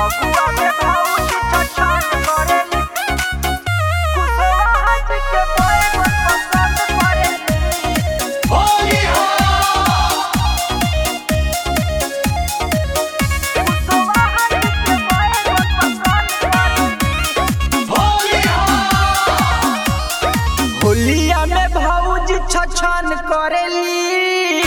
होलिया में भौजी छछन करेली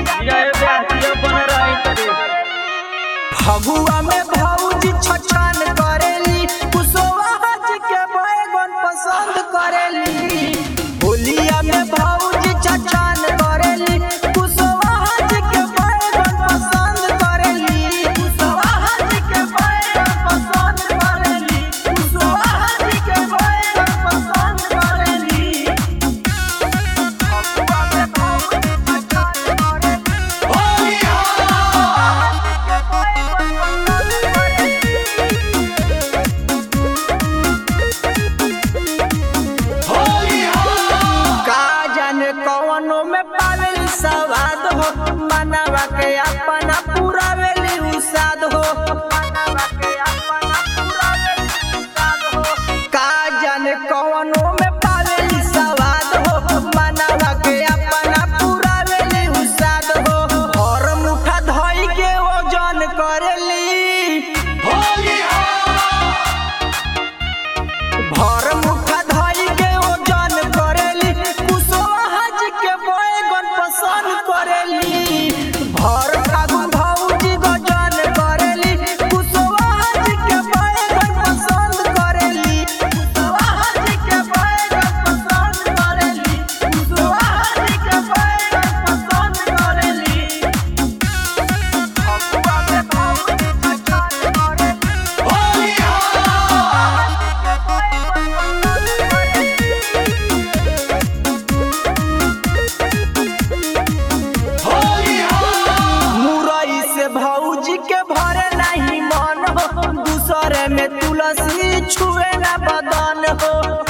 फगुआ में भौजी छछन करेली कुशवा हज के बैगन पसंद करेली होलिया में भौजी छछन करेली कुशवा हज के बैगन पसंद करेली कुशवा हज के बैगन पसंद करेली कुशवा हज के बैगन पसंद करेली फगुआ में भौजी छछन करेली का जाने कवनो में पावेली सवाद हो मनवा के अपना पूरा वेली उसाद हो का जाने कवनो में पावेली सवाद हो मनवा के अपना पूरा वेली उसाद हो और मुठा धई के ओजन करेली भर मुठा धई के ओजन करेली कुशवा हज के बैगन पसंद करेली भर फागुन भौजी गजन करेली कुशवा हज के बैगन पसंद करेली कुशवा हज के बैगन पसंद करेली कुशवा हज के बैगन पसंद करेली फगुआ में भौजी छछन करेली मुरई से भौजी के भरे नहीं मन हो दूसरे में तुलसी छुए ना बदन हो